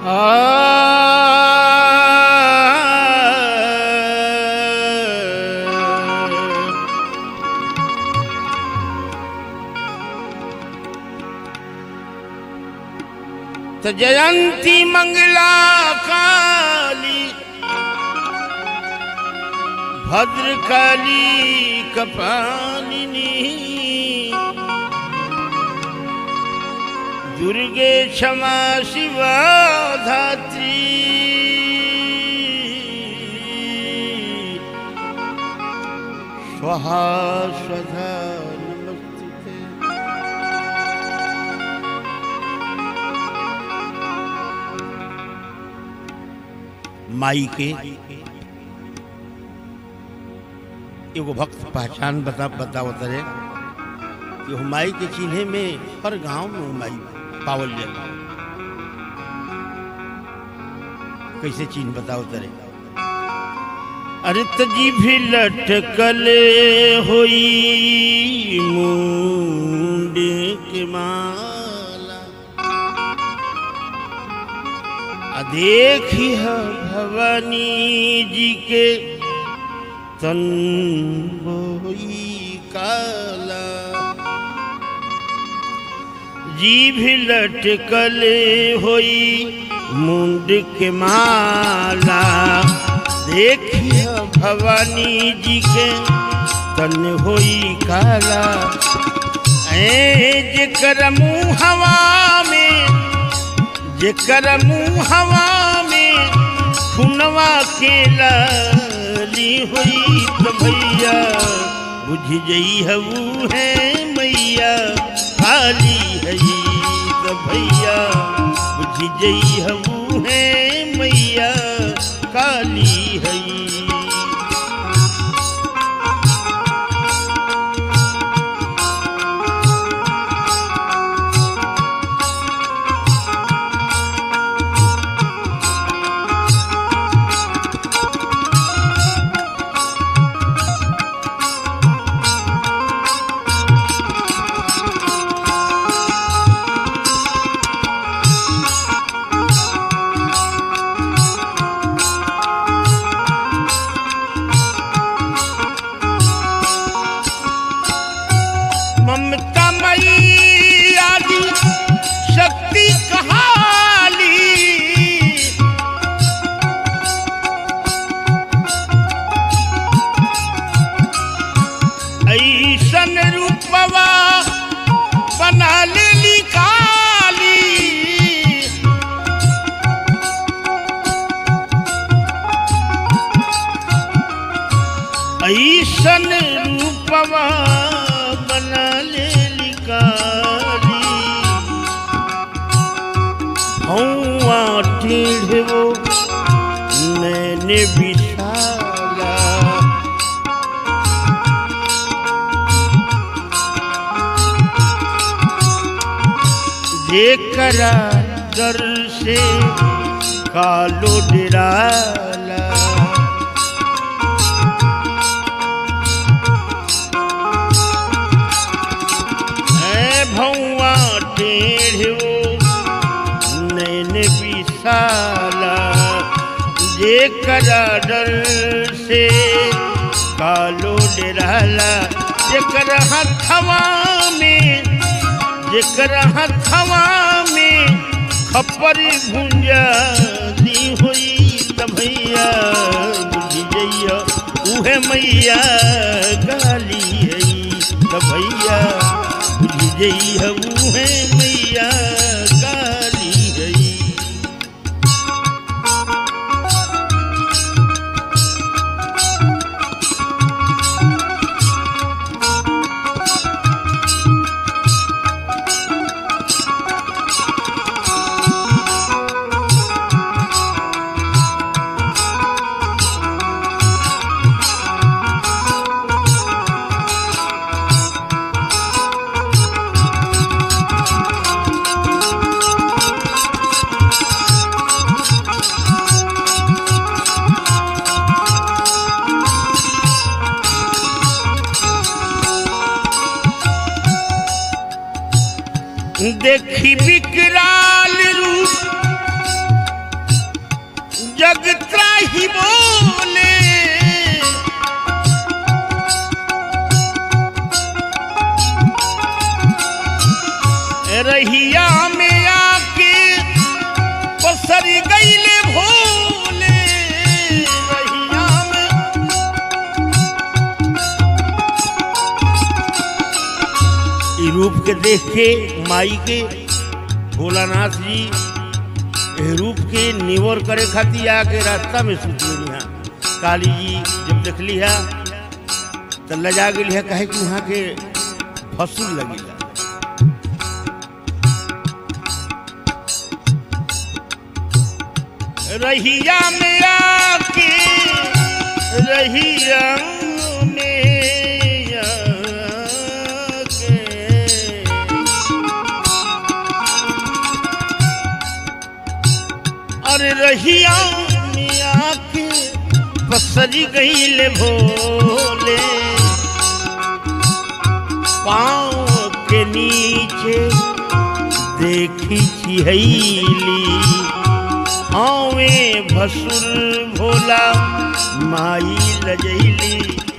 त जयंती मंगला काली भद्रकाली कपालिनी दुर्गे क्षमा शिवा धात्री स्वाहा स्वधा नमस्ते माई के एगो भक्त पहचान बता बतावत रहे कि वो माई के चिन्हे में हर गांव में वो माई पावल जाला कैसे चिन्ह बताओ तरे अरे तजी भी लटकले होई मुंडे के माला आ देखी है भवानी जी के तन बोई काला जीभ लटकले होई मुंड के माला देखिए भवानी जी के तन होई काला ऐ जेकर मुँह हवा में जेकर मुँह हवा में खुनवा के लाली होई तो भैया बुझ जई हऊ है मैया काली है तो भैया बुझ जई हऊ है मैया काली है ममता मई आदि शक्ति कहाली ऐसन रूपवा बना लेली काली ऐसन रूपवा बना ले लिकाली हौआ टेढ़ो मैंने बिछाला देखरा दर से कालो डराला है भौआ टेढ़ो नैन विशाला जे करा डर से कालो डराला जेकर हथवा में जेकर हथवा में खपर भुंजा दी होई त भैया बुझ जइया उहे मैया गाली है त भैया बुझ जइया उहे मैया गाली है देखी विकराल रूप जग त्राही बोले रहिया में आके पसरी गईले भोले रहिया में ई रूप के देख के माई के भोलानाथ जी एह रूप के निवर करे खातिर आके रास्ता में सुत गई काली जी जब देखली है तो लजा गई है कहे कि वहाँ के फसूल लगी रहिया में आके रहिया में आके अरे रहिया में आके पसरी गईले भोले पाँव के नीचे देखी छिहैली आवे भसुर भोला माई लजैली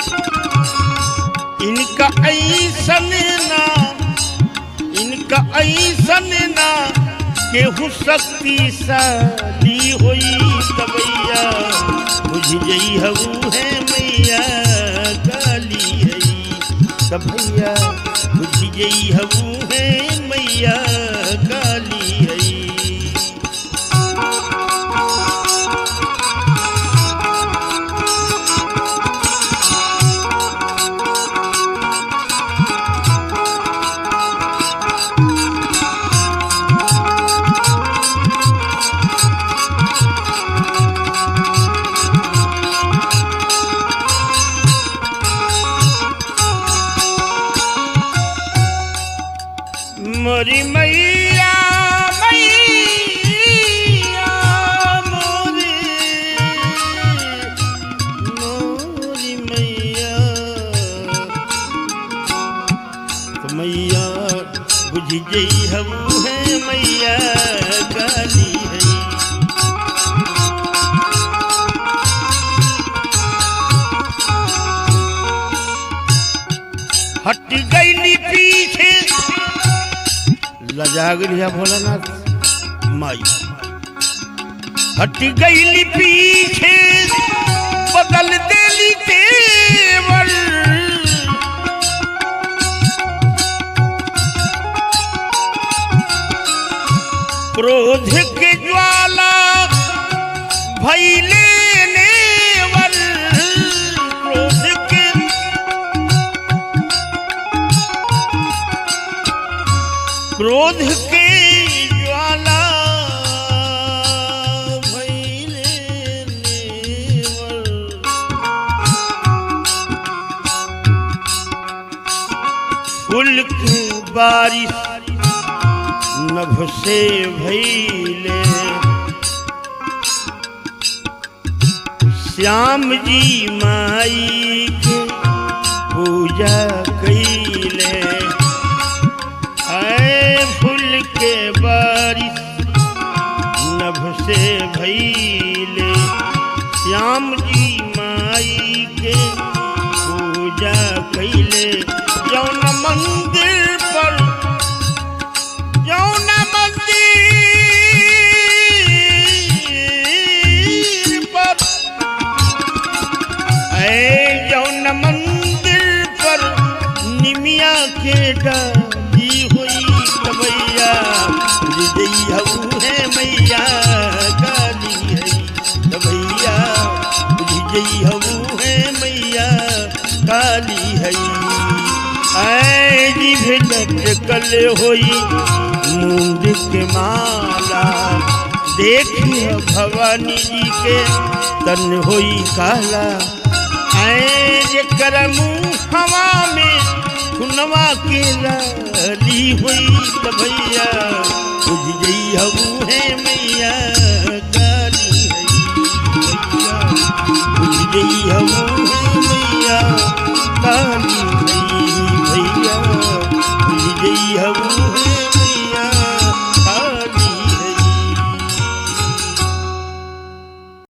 इनका ऐसन ना इनका ऐसन ना केहू शक्तिशाली होई तबैया बुझ जई हऊ है मैया काली हई तबैया बुझ जई हऊ है मैया काली हई मोरी मैया मैया मोरी मोरी मैया तो मैया बुझ जई हम है मैया काली है हट गई पीछे लजा गया भोलानाथ माई हट गई पीछे बदल देली तेवर क्रोध के ज्वाला भैले नेवर क्रोध के क्रोध के ज्वाला भइले नेवल। फूल के बारिश नभ से भइले श्याम जी माई के पूजा कैले आए फूल के बारिश नभ से भइले श्याम जी माई के पूजा कैले जौन मंदिर पर जौन मंदिर पर ऐ जौन मंदिर पर निमिया के डाली हुई कबैया हृदय हऊ है मैया काली है कबैया हृदय हऊ है मैया काली है ऐ जिभ लटकल होई मूंद के माला देखिए भवानी जी के तन होई काला ऐ जेकर मुँह हवा में खुनवा के लाली हुई त भैया बुझ गई हऊ है मैया काली है भैया बुझ गई हऊ